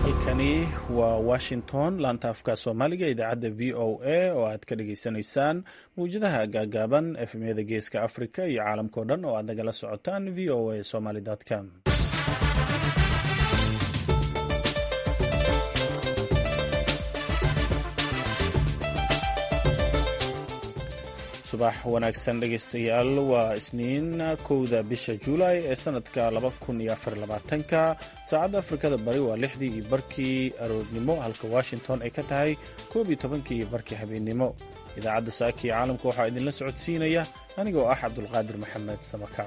halkani waa washington laanta afka soomaaliga idaacadda v o a oo aad ka dhageysanaysaan mawjadaha gaagaaban efmyada geeska africa iyo caalamkao dhan oo aad nagala socotaan v o a somaly com subax wanaagsan dhegeystayaal waa isniin kowda bisha juulay ee sanadka ka saacadda afrikada bari waa lixdii iyo barkii aroornimo halka washington ay ka tahay koob iyo tobankii iyo barkii habeennimo idaacadda saaka iyo caalamka waxaa idinla socodsiinaya anigoo ah cabdulqaadir maxamed samaka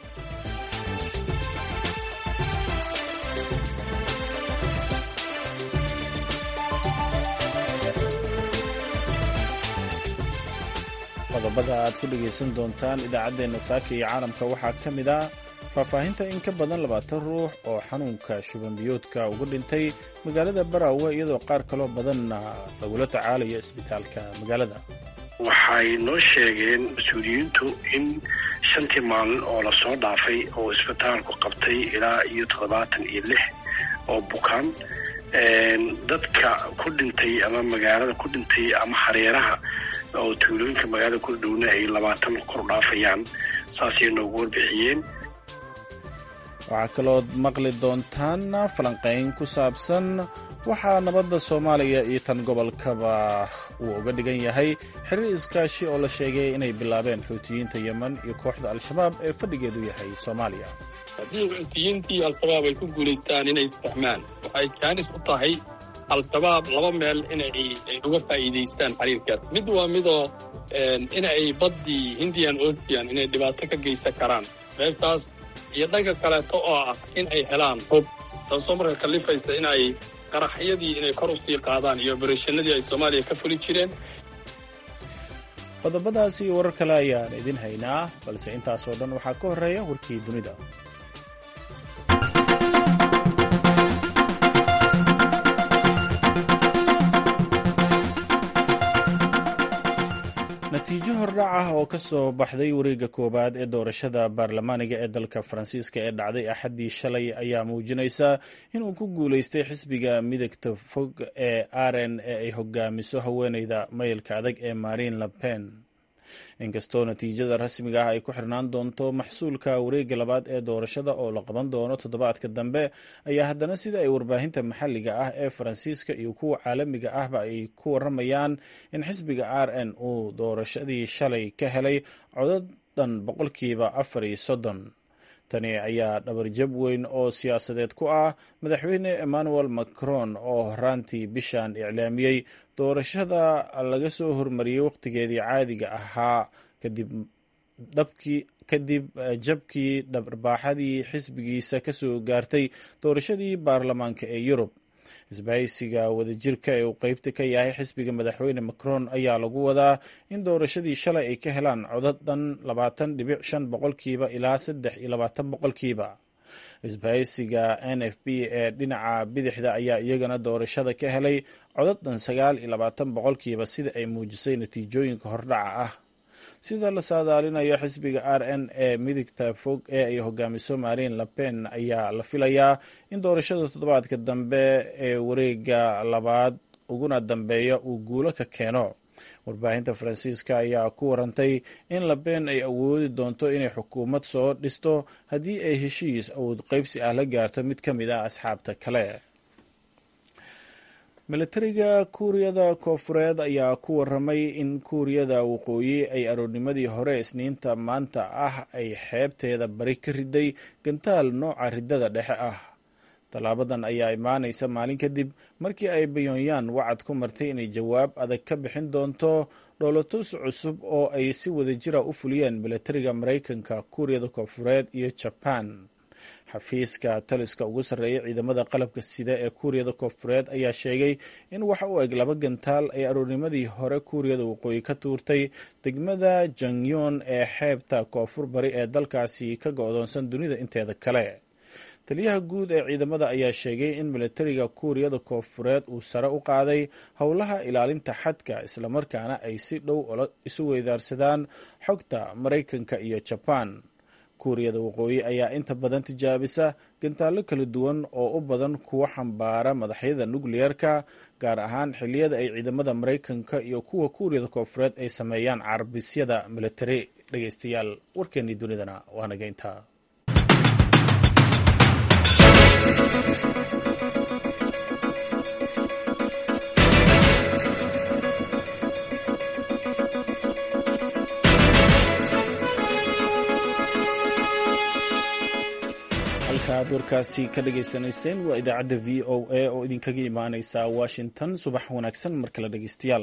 qodobada aad ku dhegaysan doontaan idaacaddeenna saaka iyo caalamka waxaa ka mid ah faahfaahinta in ka badan labaatan ruux oo xanuunka shubanbiyoodka uga dhintay magaalada baraawe iyadoo qaar kaloo badanna lagula tacaalayo isbitaalka magaalada waxay noo sheegeen mas-uuliyiintu in shantii maalin oo lasoo dhaafay oo isbitaalku qabtay ilaa iyo toddobaatan iyo lix oo bukaan dadka ku dhintay ama magaalada ku dhintay ama hareeraha oo tuulooyinka magaalada ku dhowna ay labaatan kor dhaafayaan saasay noogu warbixiyeen waxaa kalood maqli doontaan falanqayn ku saabsan waxaa nabadda soomaaliya iyo tan gobolkaba uu uga dhigan yahay xiriir iskaashi oo la sheegay inay bilaabeen xuutiyiinta yemen iyo kooxda al-shabaab ee fadhigeedu yahay soomaaliya haddii xuutiyiintii al-shabaab ay ku guulaystaan inay isfahmaan waxay jaanis u tahay al-shabaab laba meel inay uga faa'iidaystaan xiriirkaas mid waa midoo in ay baddii hindian ocean inay dhibaato ka geysan karaan meeshaas iyo dhanka kaleeto oo ah in ay helaan hub taasoo marka kallifaysa in ay qaraxyadii inay kor u sii qaadaan iyo obarashanadii ay soomaaliya ka fuli jireen qodobadaas iyo warar kale ayaan idin haynaa balse intaasoo dhan waxaa ka horreeya warkii dunida natiijo hordhac ah oo ka soo baxday wareegga koowaad ee doorashada baarlamaaniga ee dalka faransiiska ee dhacday axaddii shalay ayaa muujinaysa inuu ku guulaystay xisbiga midagta fog ee aren ee ay hogaamiso haweeneyda mayilka adag ee marine le pen inkastoo natiijada rasmiga ah ay ku xirnaan doonto maxsuulka wareegga labaad ee doorashada oo la qaban doono toddobaadka dambe ayaa haddana sida ay warbaahinta maxalliga ah ee faransiiska iyo kuwa caalamiga ahba ay ku waramayaan in xisbiga r n uu doorashadii shalay ka helay codadan boqolkiiba afar iyo soddon tani ayaa dhabarjab weyn oo siyaasadeed ku ah madaxweyne emmanuel macron oo horaantii bishan iclaamiyey doorashada laga soo hormariyey wakhtigeedii caadiga ahaa kadib dhabkii kadib jabkii dharbaaxadii xisbigiisa kasoo gaartay doorashadii baarlamaanka ee yurub isbahaysiga wadajirka ee uu qeybta ka yahay xisbiga madaxweyne macron ayaa lagu wadaa in doorashadii shalay ay ka helaan codadan labaatan dhibic shan boqolkiiba ilaa saddex iyo labaatan boqolkiiba isbahaysiga n f b ee dhinaca bidixda ayaa iyagana doorashada ka helay codadan sagaal iyo labaatan boqolkiiba sida ay muujisay natiijooyinka hordhaca ah sida la saadaalinayo xisbiga r n ee midigta fog ee ay hogaamiso marine le pen ayaa la filayaa in doorashada toddobaadka dambe ee wareega labaad uguna dambeeya uu guulo ka keeno warbaahinta faransiiska ayaa ku warantay in le pen ay awoodi doonto inay xukuumad soo dhisto haddii ay heshiis awood qeybsi ah la gaarto mid ka mid ah asxaabta kale milatariga kuuriyada koofureed ayaa ku waramay in kuuriyada waqooyi ay aroornimadii hore isniinta maanta ah ay xeebteeda bari ka riday gantaal nooca riddada dhexe ah tallaabadan ayaa imaanaysa maalin kadib markii ay bayonyan wacad ku martay inay jawaab adag ka bixin doonto dhoolatus cusub oo ay si wadajira u fuliyeen milatariga maraykanka kuuriyada koofureed iyo jaban xafiiska taliska ugu sarreeya ciidamada qalabka sida ee kuuriyada koofureed ayaa sheegay in waxa u eg laba gantaal ay aroornimadii hore kuuriyada waqooyi ka tuurtay degmada jangyon ee xeebta koonfur bari ee dalkaasi ka go-doonsan dunida inteeda kale taliyaha guud ee ciidamada ayaa sheegay in milatariga kuuriyada koofureed uu sare u qaaday howlaha ilaalinta xadka islamarkaana ay si dhow isu weydaarsadaan xogta maraykanka iyo jabaan kuuriyada waqooyi ayaa inta badan tijaabisa gantaallo kala duwan oo u badan kuwa xambaara madaxyada nukliyeerka gaar ahaan xilliyada ay ciidamada maraykanka iyo kuwa kuuriyada koofureed ay sameeyaan carbisyada militari dhegeystayaal warkeennii dunidana waa naga intaa halkaaad warkaasi ka dhagaysanayseen waa idaacadda v o a oo idinkaga imaaneysa washington subax wanaagsan mar kale dhegeystayaal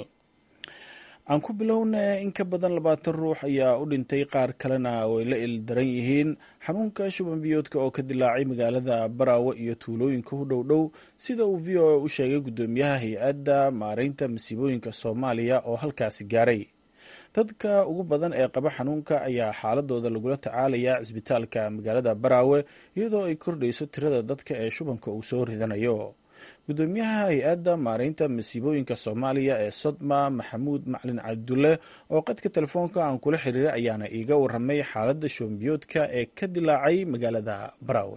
aan ku bilowna in ka badan labaatan ruux ayaa u dhintay qaar kalena way la ildaran yihiin xanuunka shuban biyoodka oo ka dilaacay magaalada baraawe iyo tuulooyinka u dhow dhow sida uu v o a u sheegay guddoomiyaha hay-adda maareynta masiibooyinka soomaaliya oo halkaasi gaaray dadka ugu badan ee qaba xanuunka ayaa xaaladooda lagula tacaalayaa cisbitaalka magaalada baraawe iyadoo ay kordhayso tirada dadka ee shubanka uu soo ridanayo guddoomiyaha hay-adda maareynta masiibooyinka soomaaliya ee sodma maxamuud maclin cabdulle oo qadka telefoonka aan kula xiriiray ayaana iiga waramay xaaladda shubanbiyoodka ee ka dilaacay magaalada baraawe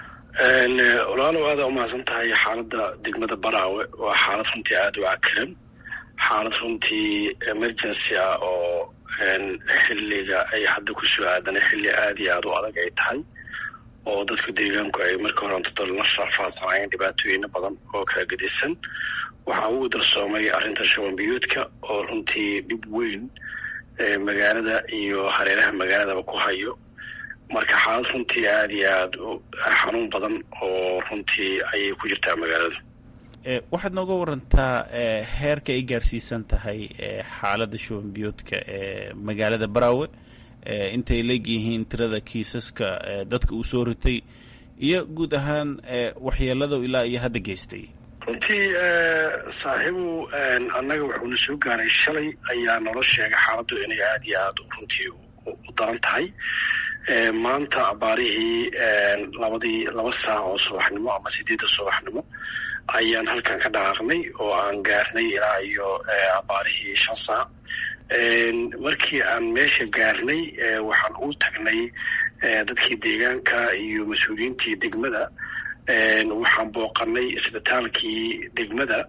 walaalow aada umahadsan tahay xaaladda degmada baraawe waa xaalad runtii aada u cakiran xaalad runtii emergency ah oo xilliga ay hadda ku soo aadana xilli aada iyo aada u adag ay tahay oo dadku deegaanku ay markii hore ontado la rafaadsanayeen dhibaatooyina badan oo kala gedisan waxaa ugu darsoomay arrinta shubanbiyoodka oo runtii dhib weyn magaalada iyo hareeraha magaaladaba ku hayo marka xaalad runtii aada iyo aada xanuun badan oo runtii ayay ku jirtaa magaalada waxaad nooga warantaa heerka ay gaarsiisan tahay xaaladda shuban biyoodka ee magaalada baraawe intay leegyihiin tirada kiisaska dadka uu soo ritay iyo guud ahaan waxyeelada ilaa iyo hadda geystay runtii saaxiibu annaga wuxuuna soo gaaray shalay ayaa nolo sheegay xaaladdu inay aada iyo aada runtii u daran tahay maanta abaarihii labadii laba saac oo subaxnimo ama sideedda subaxnimo ayaan halkan ka dhaqaaqnay oo aan gaarnay ilaa iyo abaarihii shan saac markii aan meesha gaarnay waxaan u tagnay dadkii deegaanka iyo mas-uuliyiintii degmada waxaan booqanay isbitaalkii degmada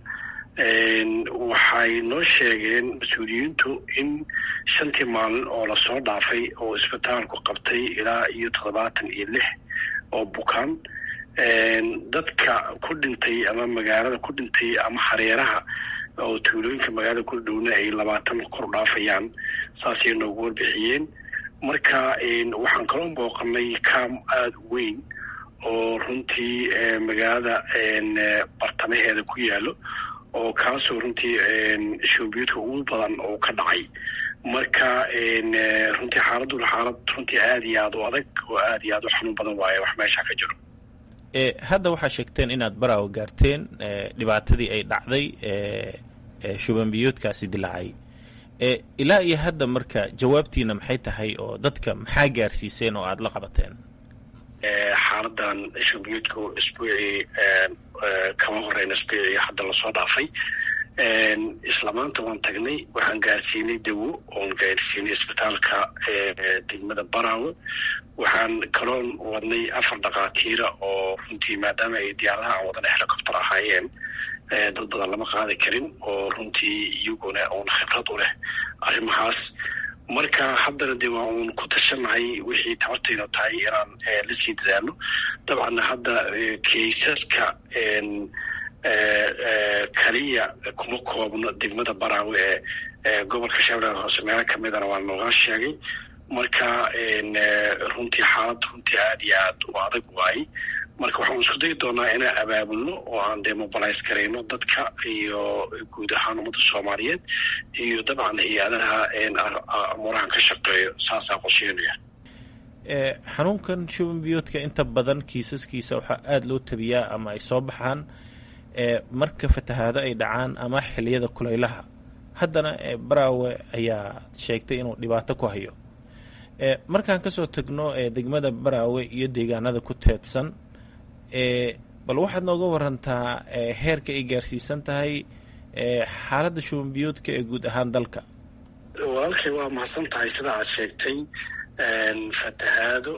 waxay noo sheegeen mas-uuliyiintu in shantii maalin oo lasoo dhaafay oo isbitaalku qabtay ilaa iyo toddobaatan iyo lix oo bukaan dadka ku dhintay ama magaalada ku dhintay ama hareeraha oo tuulooyinka magaalada ku dhowna ay labaatan kor dhaafayaan saasay noogu warbixiyeen marka waxaan kaloo booqanay kaam aada u weyn oo runtii magaalada bartamaheeda ku yaalo oo kaasoo runtii shuubiyoodka ugu badan oo ka dhacay marka runtii xaaladuna xaalad runtii aada iyo aada u adag oo aada iyo aada u xanuun badan waaye wax meesha ka jiro hadda waxaa sheegteen inaad baraawo gaarteen dhibaatadii ay dhacday shuban biyoodkaasi dilaacay ilaa iyo hadda marka jawaabtiina maxay tahay oo dadka maxaa gaarsiiseen oo aada la qabateen xaaladan shubanbiyoodku isbuucii kama horeyna isbuucii hadda lasoo dhaafay isla maanta waan tagnay waxaan gaarsiinay dawo oon gaarsiinay isbitaalka degmada baraawe waxaan kaloon wadnay afar dhakhaatiira oo runtii maadaama ay diyaaradaha aan wadana helicopter ahaayeen dad badan lama qaadi karin oo runtii iyaguna uun khibrad u leh arrimahaas marka haddana dee waa uun ku tashanahay wixii tabartaynu tahay inaan la sii dadaalo dabcanna hadda kaysaska kaliya kuma koobno degmada baraawe ee gobolka shabeellaha hoose meelo kamidana waa nooga sheegay marka runtii xaalad runtii aada iyo aad u adag waayey marka waxaan isku dayi doonaa inaan abaabulno oo aan dee mobilize garayno dadka iyo guud ahaan ummadda soomaaliyeed iyo dabcan hay-adaha amuurahan ka shaqeeyo saasaa qorsheynaya xanuunkan shuban biyoodka inta badan kiisaskiisa waxaa aada loo tabiyaa ama ay soo baxaan marka fatahaado ay dhacaan ama xiliyada kulaylaha haddana baraawe ayaa sheegtay inuu dhibaato ku hayo markaan kasoo tagno degmada baraawe iyo deegaanada ku teedsan bal waxaad nooga warantaa heerka ay gaarsiisan tahay xaaladda shuban biyoodka ee guud ahaan dalka walaalkay waa mahadsan tahay sida aad sheegtay fatahaado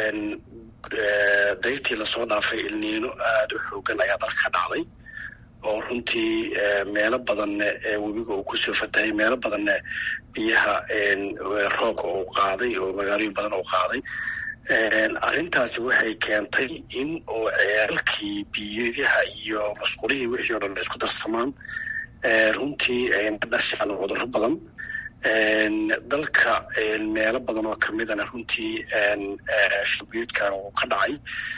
dayrtii lasoo dhaafay ilniino aada u xoogan ayaa dalka ka dhacday oo runtii meelo badanne webiga uu kusoo fatahay meelo badanne biyaha roobka uu qaaday oo magaalooyin badan uu qaaday arrintaasi waxay keentay in oo ceelkii biyadaha iyo masqulihii wixii o dhan isku darsamaan runtii ayna dhashaan cudurro badan dalka meelo badan oo kamidana runtii shubiyeedkan uu ka dhacay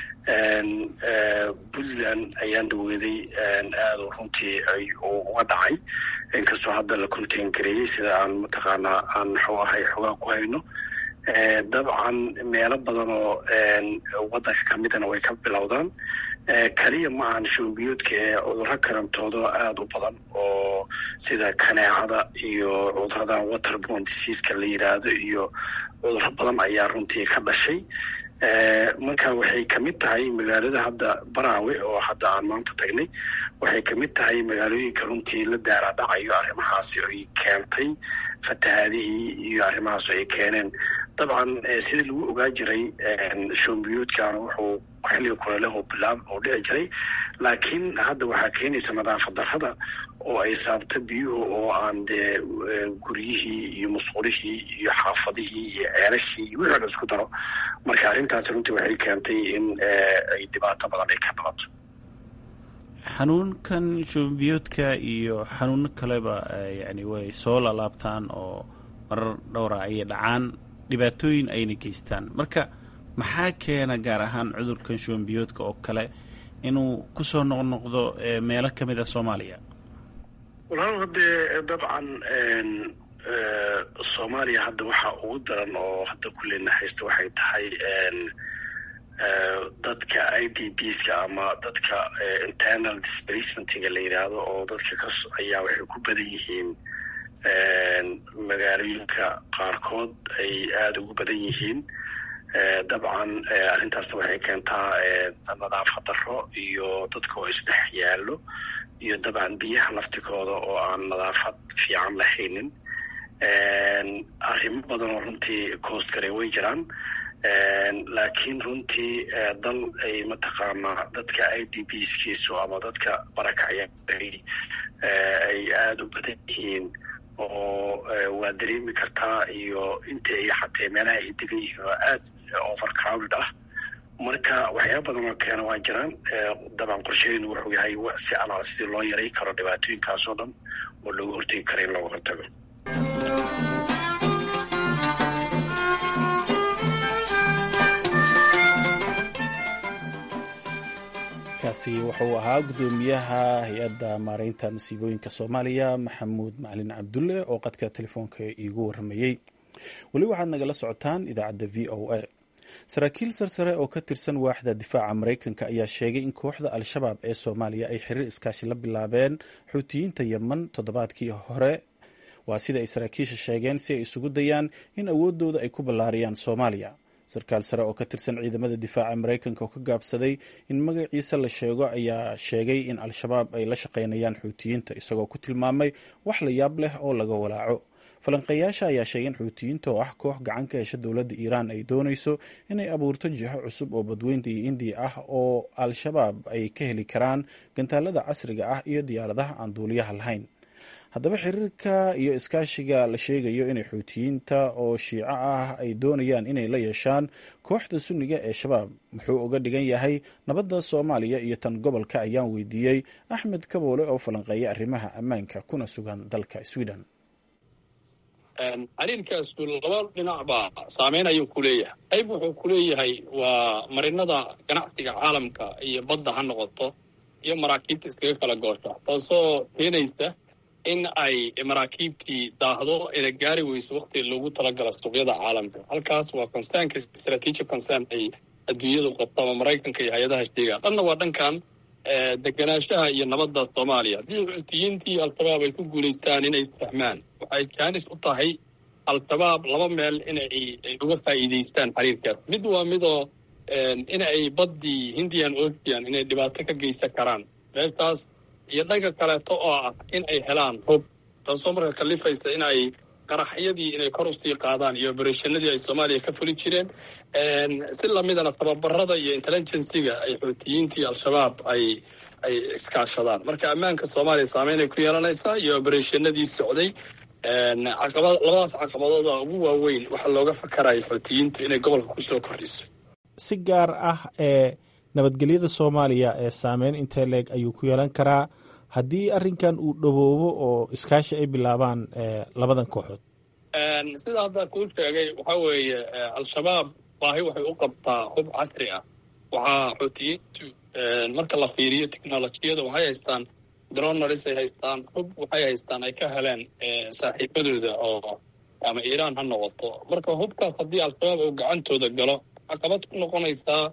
puntland ayaan dhaweeday aada runtii uga dhacay inkastoo hadda la contain gareeyey sida aan mataqaanaa aan muxuu ahay xogaa ku hayno dabcan meelo badan oo waddanka kamidana way ka bilowdaan keliya ma ahan shuumbiyoodka ee cudurro karantoodo aada u badan oo sida kaneecada iyo cuduradan waterborne diseaska la yiraahdo iyo cudurro badan ayaa runtii ka dhashay marka waxay kamid tahay magaalada hadda baraawe oo hadda aan maanta tagnay waxay kamid tahay magaalooyinka runtii la daaraa dhacayo arrimahaasi ay keentay fatahaadihii iyo arrimahaas ay keeneen dabcan sidii lagu ogaa jiray shoombiyoodkan wuxuu xilliga kuleeleh bilaab oo dhici jiray laakiin hadda waxaa keenaysa nadaafad darrada oo ay saabta biyuhu oo aan dee guryihii iyo musqulihii iyo xaafadihii iyo ceelashii iyo wixii o dhan isku daro marka arrintaasi runtii waxay keentay in ay dhibaato badan ay ka dhalato xanuunkan shoombiyoodka iyo xanuuno kaleba yani way soo lalaabtaan oo marar dhowra ayay dhacaan dhibaatooyin ayna geystaan marka maxaa keena gaar ahaan cudurkan shoombiyoodka oo kale inuu kusoo noqnoqdo meelo ka mid a soomaaliya walaal haddee dabcan soomaaliya hadda waxaa ugu daran oo hadda kulleyna haysta waxay tahay dadka i d bska ama dadka internal displacementiga la yidhaahdo oo dadka ka ayaa waxay ku badan yihiin magaalooyinka qaarkood ay aada ugu badan yihiin dabcan arrintaasna waxay keentaa nadaafad darro iyo dadka oo isdhex yaallo iyo dabcan biyaha laftikooda oo aan nadaafad fiican lahaynin arrimo badan oo runtii coast gale way jiraan laakiin runtii dal ay mataqaanaa dadka i d b skiisu ama dadka barakacya ay aada u badan yihiin oo waa dareemi kartaa iyo inta ay xatee meelaha ay degan yihiin oo aad overcrowded ah marka waxyaaba badan oo keena waa jiraan dabcan qorsheyn wuxuu yahay si alaal sidii loo yaray karo dhibaatooyinkaas oo dhan oo looga hortegi karo in looga hortago kaasi wuxuu ahaa guddoomiyaha hay-adda maareynta masiibooyinka soomaaliya maxamuud macalin cabdulle oo qadka telefoonka iigu waramayey weli waxaad nagala socotaan idaacadda v o a saraakiil sarsare oo ka tirsan waaxda difaaca maraykanka ayaa sheegay in kooxda al-shabaab ee soomaaliya ay xiriir iskaashi la bilaabeen xuutiyiinta yeman toddobaadkii hore waa sida ay saraakiisha sheegeen si ay isugu dayaan in awoodooda ay ku ballaariyaan soomaaliya sarkaal sare oo ka tirsan ciidamada difaaca maraykanka oo ka gaabsaday in magaciisa la sheego ayaa sheegay in al-shabaab ay la shaqaynayaan xuutiyiinta isagoo ku tilmaamay wax la yaab leh oo laga walaaco falanqeeyaasha ayaa sheegay in xuutiyiinta oo ah koox gacan ka hesha dowladda iiraan ay doonayso inay abuurto jiho cusub oo badweynta iyo indiya ah oo al-shabaab ay ka heli karaan gantaalada casriga ah iyo diyaaradaha aan duuliyaha lahayn haddaba xiriirka iyo iskaashiga la sheegayo inay xuutiyiinta oo shiico ah ay doonayaan inay la yeeshaan kooxda sunniga ee shabaab muxuu uga dhigan yahay nabadda soomaaliya iyo tan gobolka ayaan weydiiyey axmed kaboole oo falanqeeya arrimaha ammaanka kuna sugan dalka sweden xiriirkaasu laba dhinacba saameyn ayuu ku leeyahay qayb wuxuu ku leeyahay waa marinada ganacsiga caalamka iyo badda ha noqoto iyo maraakiibta iskaga kala goosha taasoo keenaysa in ay maraakiibtii daahdo ina gaari weyso waktiga loogu talagala suuqyada caalamka halkaas waa concernka strategic concern ay adduunyadu qabto ama maraykanka iyo hay-adaha sheegaan dhanna waa dhankan deganaanshaha iyo nabadda soomaaliya haddii xuutiyiintii al-shabaab ay ku guulaystaan inay isfahmaan waxay jaanis u tahay al-shabaab laba meel inay uga faa'iidaystaan xiriirkaas mid waa midoo in ay baddii hindian ocean inay dhibaato ka geysan karaan meeshaas iyo dhanka kaleeto oo ah in ay helaan hub taasoo marka kalifaysa in ay qaraxyadii inay kor usii qaadaan iyo obereshanadii ay soomaaliya ka fuli jireen si lamidana tababarada iyo intelligensiga ay xuutiyiinta iyo al-shabaab ay ay iskaashadaan marka ammaanka soomaaliya saameynay ku yeelanaysaa iyo obereshanadii socday caqabad labadaas caqabadooda ugu waaweyn waxaa looga fakaraya xuutiyiintu inay gobolka kusoo kordhiso si gaar ah ee nabadgelyada soomaaliya ee saameyn intee leeg ayuu ku yeelan karaa haddii arrinkan uu dhowoobo oo iskaashi ay bilaabaan labadan kooxood sida hadda kuu sheegay waxaa weeye al-shabaab baahi waxay u qabtaa hub casri ah waxaa xuutiyiintu marka la fiiriyo technolojiyada waxay haystaan dronaris ay haystaan hub waxay haystaan ay ka heleen saaxiibadooda oo ama iiraan ha noqoto marka hubkaas haddii al-shabaab uu gacantooda galo caqabad ku noqonaysaa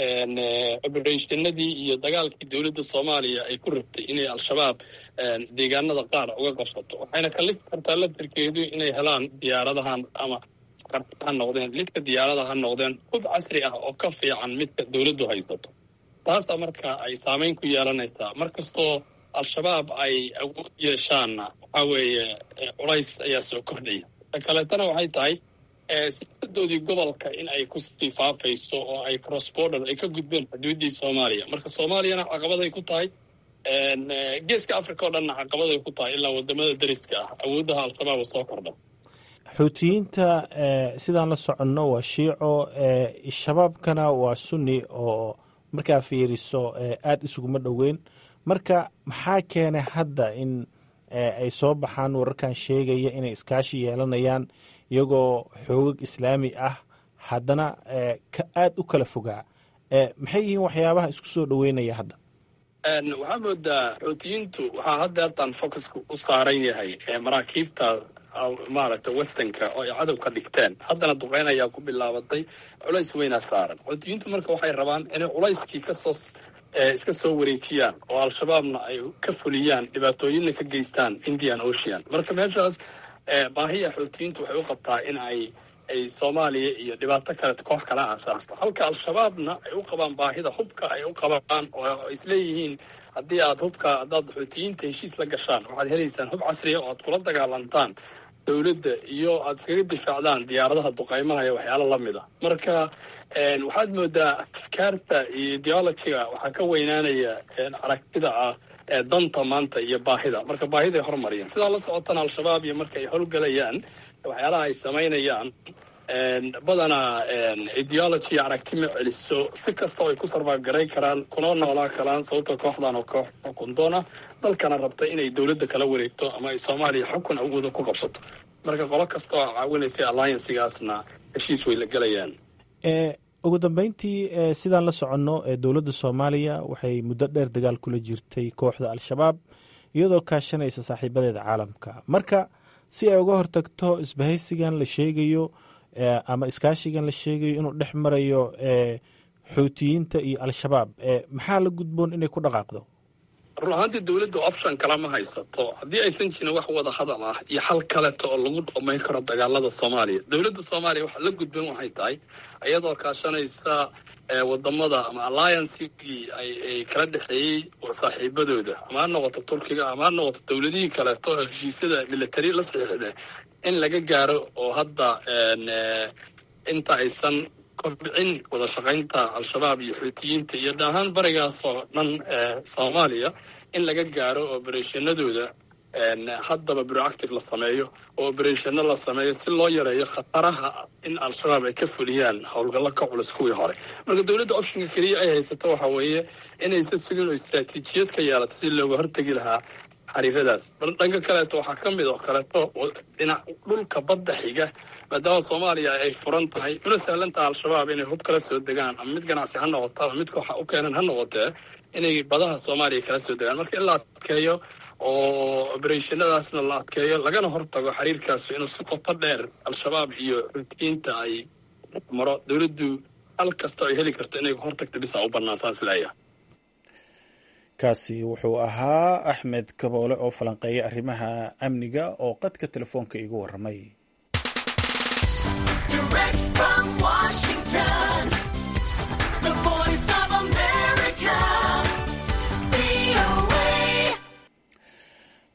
obereshanadii iyo dagaalkii dowladda soomaaliya ay ku rabtay inay al-shabaab deegaanada qaar uga qabsato waxayna kalisi kartaa laftarkeedu inay helaan diyaaradahan ama ha noqdeen lidka diyaarada ha noqdeen hub casri ah oo ka fiican midka dowladdu haysato taasa marka ay saameyn ku yeelanaysaa mar kastoo al-shabaab ay awood yeeshaanna waxaa weeye culays ayaa soo kordhaya ta kaleetana waxay tahay siyaasadoodii gobolka in ay kusii faafayso oo ay cross border ay ka gudbeen xuduuddii soomaaliya marka soomaaliyana caqabaday ku tahay geeska africa oo dhanna caqabaday ku tahay ilaa wadamada dariska ah awooddaha al-shabaab soo kordha xuutiyiinta sidaan la soconno waa shiico shabaabkana waa sunni oo markaa fiiriso aada isuguma dhoweyn marka maxaa keenay hadda in ay soo baxaan wararkan sheegaya inay iskaashi yeelanayaan iyagoo xoogag islaami ah haddana aada u kala fogaa maxay yihiin waxyaabaha isku soo dhoweynaya hadda waxaa moodaa xuutiyiintu waxaa hadda hartaan focuska u saaran yahay maraakiibta maaragtay westernka oo ay cadow ka dhigteen haddana duqeyn ayaa ku bilaabatay culays weynaa saaran xuutiyiintu marka waxay rabaan inay culayskii kasoo iska soo wareejiyaan oo al-shabaabna ay ka fuliyaan dhibaatooyinna ka geystaan indian ocean marka meeshaas baahiya xuutiyiintu waxay u qabtaa in ay ay soomaaliya iyo dhibaato kale koox kala aasaasto halka al-shabaabna ay u qabaan baahida hubka ay u qabaan oo isleeyihiin haddii aad hubka haddaad xuutiyiinta heshiis la gashaan waxaad helaysaan hub casriya oo aad kula dagaalantaan dowladda iyo aada iskaga difaacdaan diyaaradaha duqaymaha iyo waxyaalo lamid a marka waxaad moodaa afkaarta iyo ideologiga waxaa ka weynaanaya aragtida ah danta maanta iyo baahida marka baahiday hormariyaan sidaa la socotana al-shabaab iyo marka ay howlgelayaan waxyaalaha ay samaynayaan badanaa ideology aragti ma celiso si kastao ay ku sarfaaf garay karaan kuna noolaa karaan sababto kooxdan oo koox xukundoona dalkana rabta inay dowladda kala wareegto ama ay soomaaliya xukun awooda ku qabsato marka qolo kasta oo caawinaysay alliancigaasna heshiis way la gelayaan ugu dambeyntii sidaan la soconno dowladda soomaaliya waxay muddo dheer dagaal kula jirtay kooxda al-shabaab iyadoo kaashanaysa saaxiibadeeda caalamka marka si ay uga hortagto isbahaysigan la sheegayo ama iskaashigan la sheegayo inuu dhex marayo xuutiyiinta iyo al-shabaab maxaa la gudboon inay ku dhaqaaqdo run ahaantii dowladda option kale ma haysato haddii aysan jirin wax wada hadal ah iyo xal kaleto oo lagu dhamayn karo dagaalada soomaaliya dowladda soomaaliya waxa la gudban waxay tahay iyadoo kaashanaysa wadamada ama alliancegii ay kala dhexeeyey saaxiibadooda ama ha noqoto turkiga ama ha noqoto dowladihii kaleeto oo heshiisyada military la saxiixda in laga gaaro oo hadda inta aysan kobcin wada shaqaynta al-shabaab iyo xuutiyiinta iyo dhahaan barigaas oo dhan soomaaliya in laga gaaro obereshanadooda haddaba proactive la sameeyo oo obereshano la sameeyo si loo yareeyo khataraha in al-shabaab ay ka fuliyaan howlgallo ka culus kuwii hore marka dowladda optionka keliya ay haysato waxa weeye inaysa sugin oo istraatiijiyad ka yeelato si looga hortegi lahaa xariiradaas dhanka kaleeto waxaa ka mid oo kaleeto dhinac dhulka badda xiga maadaama soomaaliya ay furan tahay una sahlantaha al-shabaab inay hub kala soo degaan ama mid ganacsi ha noqoto ama mid kooxa u keenan ha noqotee inay badaha soomaaliya kala soo degaan marka in la adkeeyo oo obereshannadaasna la adkeeyo lagana hortago xiriirkaas inuu si qoto dheer al-shabaab iyo xutiyiinta ay maro dowladdu hal kasta ay heli karto inay hortagto bisa u bannaan saas leeyahay kaasi wuxuu ahaa axmed kaboole oo falanqeeya arrimaha amniga oo qadka telefoonka iigu warramay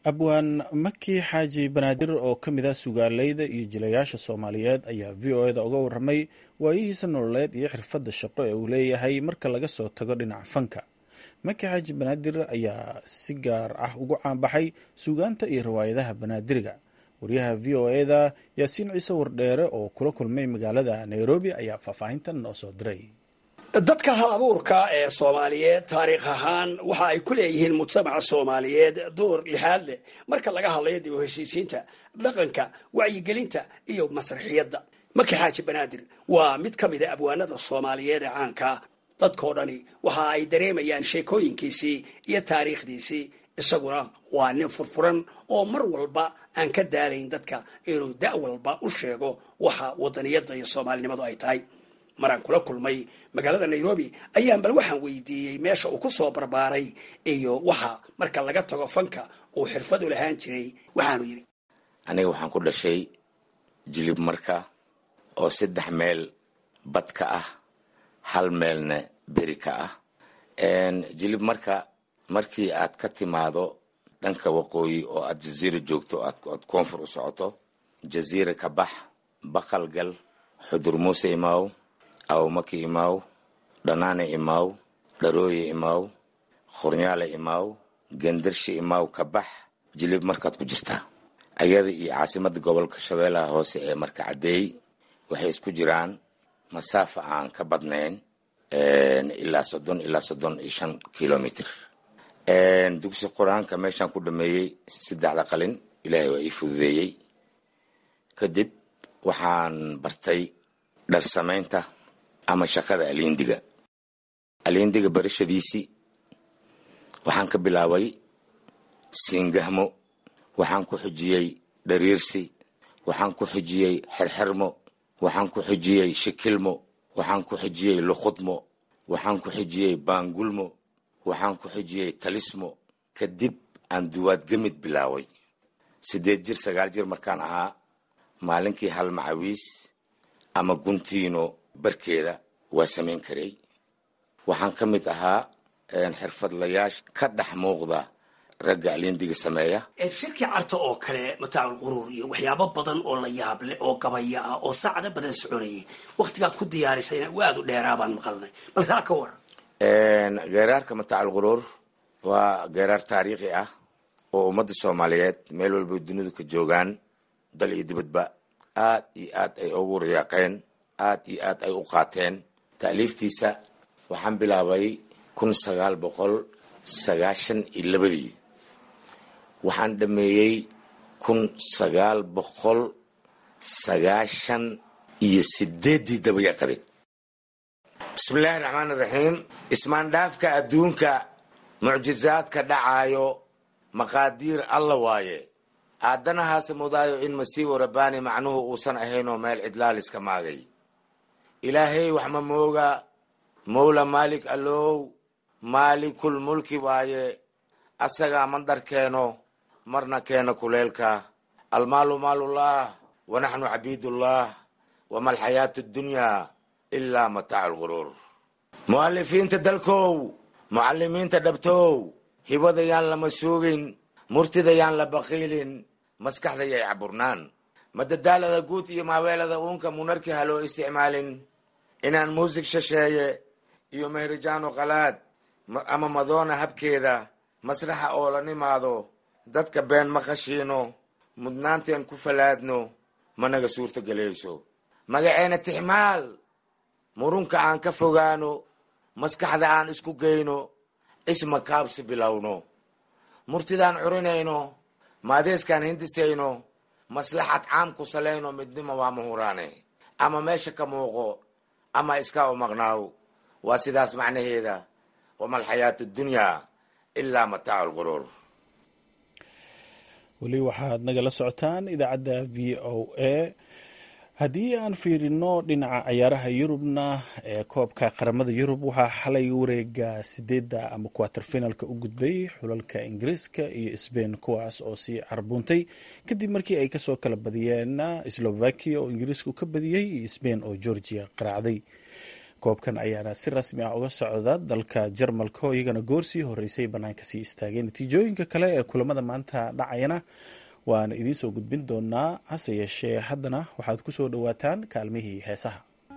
abwaan maki xaaji banaadir oo ka mid ah sugaaleyda iyo jilayaasha soomaaliyeed ayaa v o eda uga warramay waayihiisa nololeed iyo xirfadda shaqo ee uu leeyahay marka laga soo tago dhinaca fanka maki xaaji banaadir ayaa si gaar ah ugu caanbaxay suugaanta iyo riwaayadaha banaadiriga wariyaha v o eda yaasiin ciise wardheere oo kula kulmay magaalada nairobi ayaa faahfaahintan noo soo diray dadka hal abuurka ee soomaaliyeed taariikh ahaan waxa ay ku leeyihiin mujtamaca soomaaliyeed door lixaad leh marka laga hadlayo dib u heshiisiinta dhaqanka wacyigelinta iyo masraxiyadda maki xaaji banaadir waa mid ka mid a abwaanada soomaaliyeed ee caankaa dadkoo dhani waxa ay dareemayaan sheekooyinkiisii iyo taariikhdiisii isaguna waa nin furfuran oo mar walba aan ka daalayn dadka inuu da' walba u sheego waxa wadaniyadda iyo soomaalinimadu ay tahay maraan kula kulmay magaalada nairobi ayaan bal waxaan weydiiyey meesha uu ku soo barbaaray iyo waxa marka laga tago fanka uu xirfad u lahaan jiray waxaanu yidhi aniga waxaan ku dhashay jilib marka oo saddex meel bad ka ah hal meelna beri ka ah jilib marka markii aad ka timaado dhanka waqooyi oo aad jaziira joogto aad koonfur u socoto jaziira ka bax baqal gal xudur muuse imaaw awmaki imaaw dhanaane imaaw dharooye imaaw khurnyaale imaaw gendarshe imaaw ka bax jilib markaad ku jirtaa ayada iyo caasimada gobolka shabeellaha hoose ee marka caddeey waxay isku jiraan masaafa aan ka badnayn ilaa soddon ilaa soddon iyo shan kilomitr dugsi qur-aanka meeshaan ku dhameeyey saddexda qalin ilaahay waa ii fududeeyey kadib waxaan bartay dhar samaynta ama shaqada aliindiga aliindiga barashadiisii waxaan ka bilaabay siingahmo waxaan ku xujiyey dhariirsi waxaan ku xujiyey xerxermo waxaan ku xujiyey shikilmo waxaan ku xujiyey lukhudmo waxaan ku xujiyey baangulmo waxaan ku xujiyey talismo kadib aan duwaad gemid bilaaway siddeed jir sagaal jir markaan ahaa maalinkii hal macawiis ama guntiino barkeeda waa samayn karay waxaan ka mid ahaa xirfadlayaasha ka dhex muuqda ragga aliindiga sameeya shirkii carta oo kale mataacul quruur iyo waxyaabo badan oo la yaab leh oo gabaya ah oo saacado badan soconayay wakhtigaad ku diyaarisayna aada u dheeraa baan maqalnay bal kaa ka waran geeraarka mataacal quruur waa geeraar taariikhi ah oo ummadda soomaaliyeed meel walba dunidu ka joogaan dal iyo dibadba aad iyo aad ay ugu riyaaqeen aad iyo aad ay u qaateen ta'liiftiisa waxaan bilaabay kun sagaal boqol sagaashan iyo labadii waxaan dhameeyey kun sagaal boqol sagaashan iyo sideeddii dabayaqadeed bismillaahi raxmaani raxiim ismaandhaafka adduunka mucjizaadka dhacaayo maqaadiir alla waaye aadanahaase mudaayo in masiibo rabbaani macnuhu uusan ahaynoo meel cidlaaliska maagay ilaahay wax ma mooga mowla maalik allow maalikul mulki waaye asagaa mandar keeno marna keena kuleelka almaalu maalullah wa naxnu cabiidullah wama alxayaatu addunyaa ilaa mataacu lguruur mu'alifiinta dalkow mucalimiinta dhabtow hibadayaan lama suugin murtidayaan la baqiilin maskaxdayay caburnaan madadaalada guud iyo maaweelada uunka munarki ha loo isticmaalin inaan muusig shasheeye iyo mehrijaano qalaad ama madoona habkeeda masraxa oo la nimaado dadka been ma khashiino mudnaanteen ku falaadno managa suurta gelayso magaceena tixmaal murunka aan ka fogaano maskaxda aan isku geyno isma kaabsi bilowno murtidaan curinayno maadeeskaan hindisayno maslaxad caam ku salayno midnimo waa mahuraane ama meesha ka muuqo ama iskaa u maqnaaw waa sidaas macnaheeda wama alxayaatu dunyaa ilaa mataacu lquruur weli waxaad nagala socotaan idaacadda v o a haddii aan fiirino dhinaca ciyaaraha yurubna ee koobka qaramada yurub waxaa xalay wareega sideedda ama quater finalka u gudbay xulalka ingiriiska iyo sbain kuwaas oo sii carbuuntay kadib markii ay kasoo kala badiyeen slovakia oo ingiriisku ka badiyey iyo sbain oo georgia qaraacday koobkan ayaana si rasmi ah uga socda dalka jarmalka oo iyagana goor sii horeysay bannaanka sii istaageen natiijooyinka kale ee kulamada maanta dhacayana waana idiin soo gudbin doonaa hase yeeshee haddana waxaad ku soo dhowaataan kaalmihii heesaha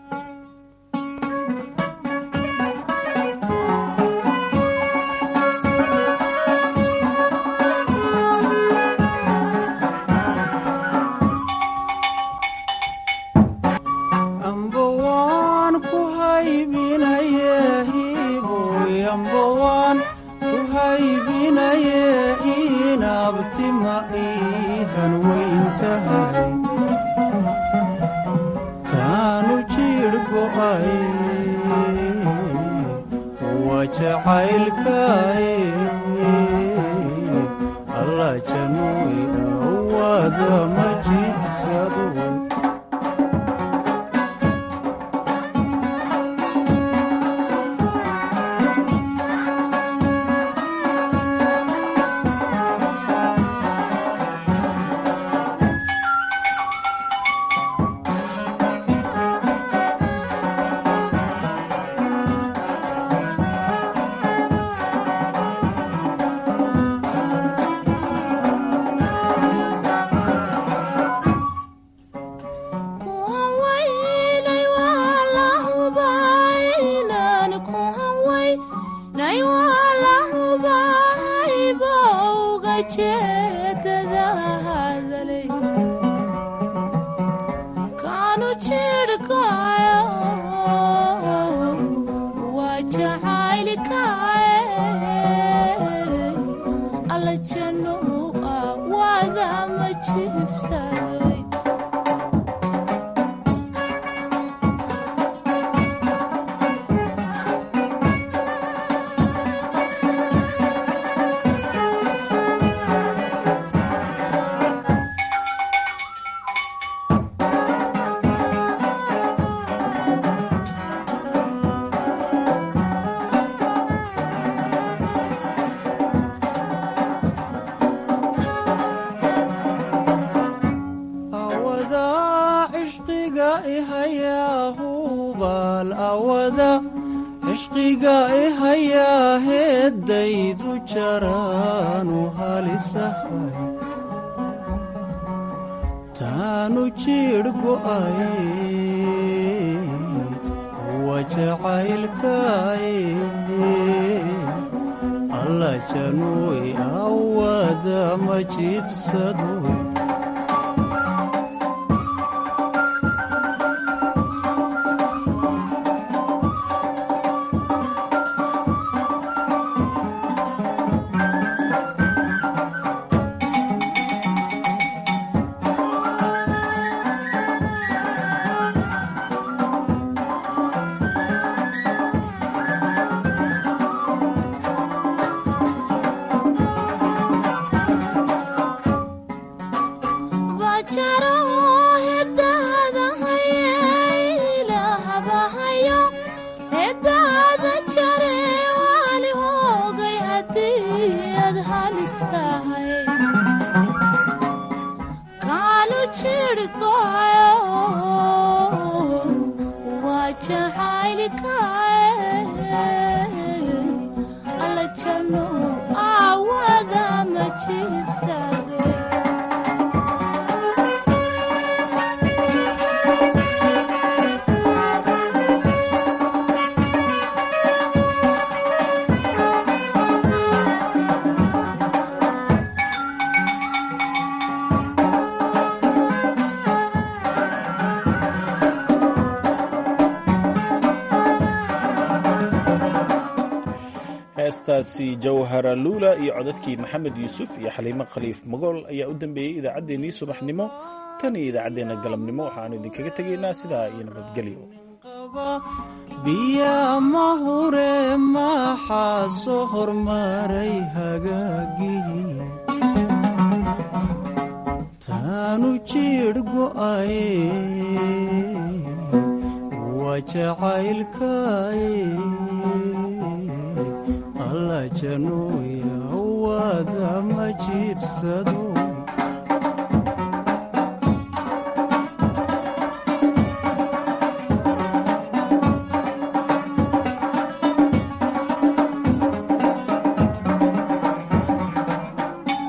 heestaasi jawhara luula iyo codadkii maxamed yuusuf iyo xaliimo khaliif magool ayaa u dambeeyey idaacaddeenii subaxnimo tan iyo idaacaddeenna galabnimo waxaanu idinkaga tegaynaa sidaa iyo nabadgelyo biya ma hure maxaa soo hormaray hagaagii taanu jiidh go'aye waa jacaylkaye alla januuya wada ma jiibsado